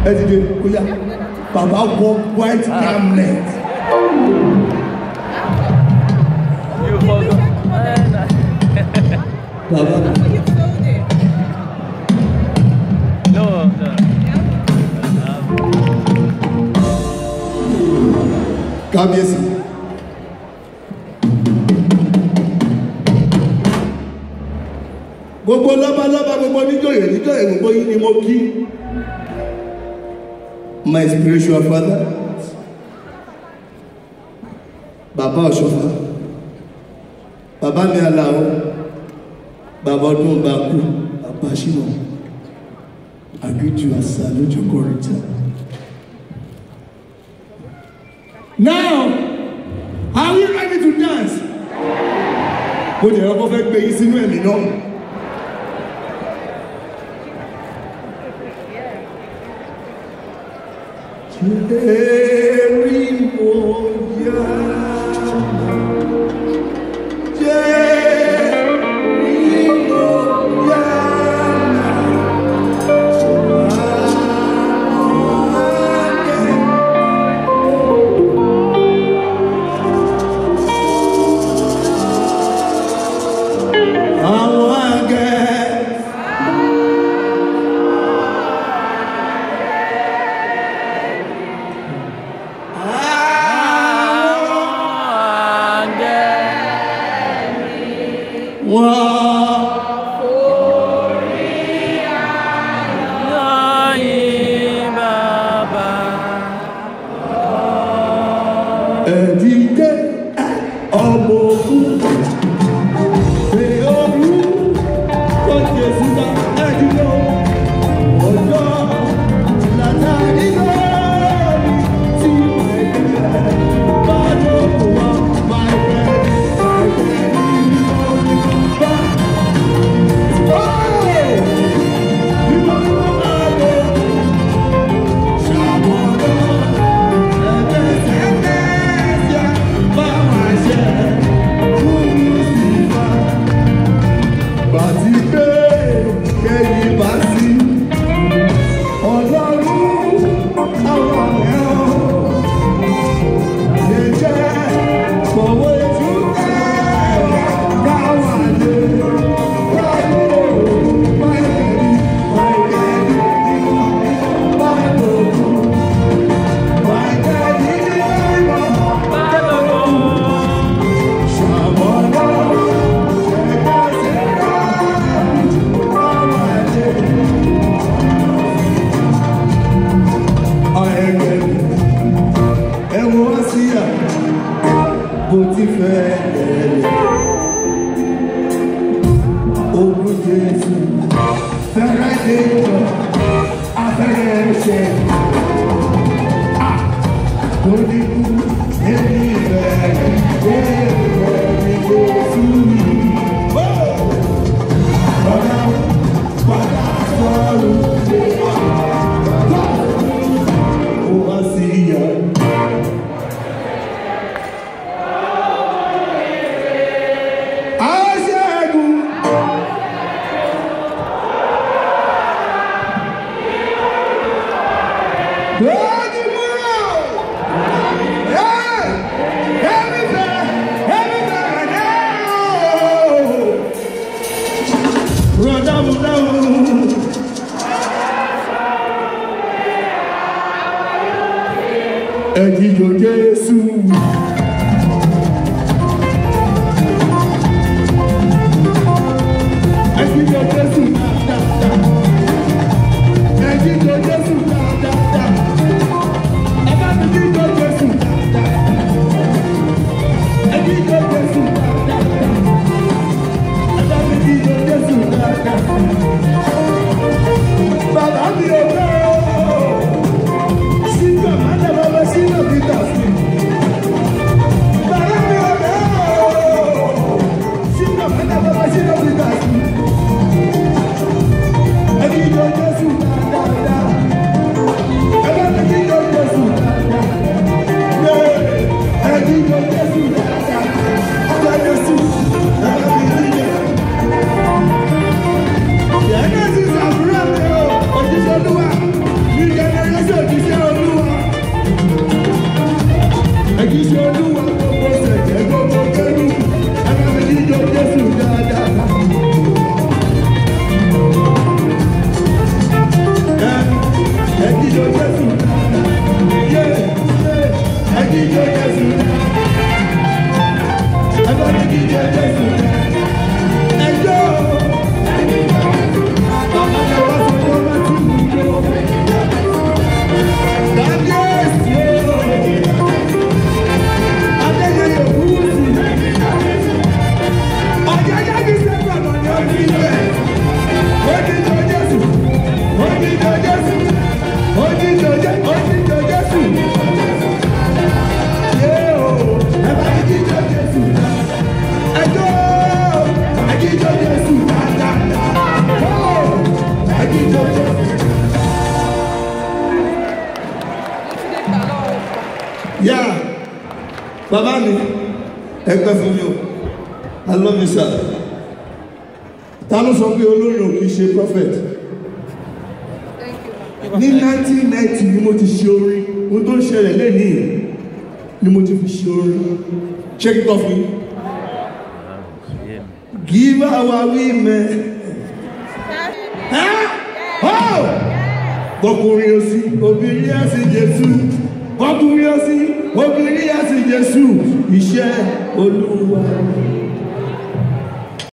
ẹ ti dé ó yá bàbá wọ white garment You forgot. bàbá No, no. kábíyèsí. gbogbo lọ́balọ́ba gbogbo níjòyè níjòyè gbogbo yìí ni mo kí my spiritual father bàbá ọ̀ṣọ́fà bàbá mi aláwọ̀ bàbá ọdún bá kú bàbá ṣínà àgbéjù àṣà lójú kọrìtà. now are we ready to dance? mo jẹ́ ọkọ fẹ́ gbé yín sínú ẹ̀mí náà. Àwọn àgẹ̀. Wọ́n. ẹ̀dídé ọmọ ogun ṣe olú tó ṣe síta ẹ̀dídé ọjọ́ látàrí lórí tí ẹ̀jẹ̀ bá lóko wá máa fẹ́ ẹ̀jẹ̀ ní orí bá. Bí wọ́n máa lọ ṣàmúlò. Bàtí pé kẹ́yìn bá sí ọlọ́run àwọn ẹ̀rọ lè jẹ́ fọwọ́ ìtúkẹ́ káwà lè wáyé máìkẹ́lì máìkẹ́lì máìkẹ́lì máìkẹ́lì ṣàmọ́nà ẹ̀wọ̀n síyà bó ti fẹ́ lẹ́lẹ̀ ogun jésù fẹ́rẹ́ dé jọ afẹ́rẹ́ ṣe lórí kú èmi bẹ̀rẹ̀ bẹ̀rẹ̀ ní jésù yìí. Padà padà sọ̀rọ̀ dé wá. Ó wá sí ìyá. Aṣẹ́gun. Lójú múlò. Ẹ́ ẹ̀mí fẹ́ ẹ̀mí fẹ́ rẹ̀ náà. Rọ̀dámù dáhùn. Ẹ̀jíjọ Jésù. Ẹ̀jíjọ Jésù dáadáa. Ẹ̀jíjọ Jésù dáadáa. Ẹ bá mi jíjọ Jésù dáadáa. Ẹ̀jíjọ Jésù dáadáa. Ẹ bá mi jíjọ Jésù dáadáa. Bàbá mi ò fẹ́ o. Sígbà má dàbọ̀ lọ sínú Peter sí. jíjọ Jésù. Yé yé ẹ jíjọ Jésù. Ẹ bá mi jíjọ Jésù. Ẹ jó. Bàbá mi wá sọ pé wọ́n ti mú jó. Kábíyèsí o. Adéyẹyẹ Kúrúsì. Ọ̀jẹ̀jẹ̀ kìí ṣe gbọ̀ngàn ní ọdún ibẹ̀. Ó jíjọ Jésù. Ó jíjọ Jésù. Ó jíjọ Jésù. Ó jíjọ Jésù. Yé o, ẹ bá mi jíjọ Jésù. Ẹ jó. Ẹ jíjọ Jésù dáadáa. Ó, ẹ jíjọ Jésù. Yá, bàbá mi, ẹ pẹ́ fún mi o, I love you sir. Ta ló sọ pé olórin ò kì í ṣe prophet? Ní 1990 ni mo ti ṣe orin, ohun tó ń ṣẹlẹ̀ lẹ́nìí ni mo ti fi ṣe orin. Ṣé kíkọ́ fún yín? Yeah. Give our women. Ẹ́ ọ́ bọ́kùnrin ó sí obìnrin á sí Jésù bọ́kùnrin ó sí obìnrin á sí Jésù iṣẹ́ Olúwa.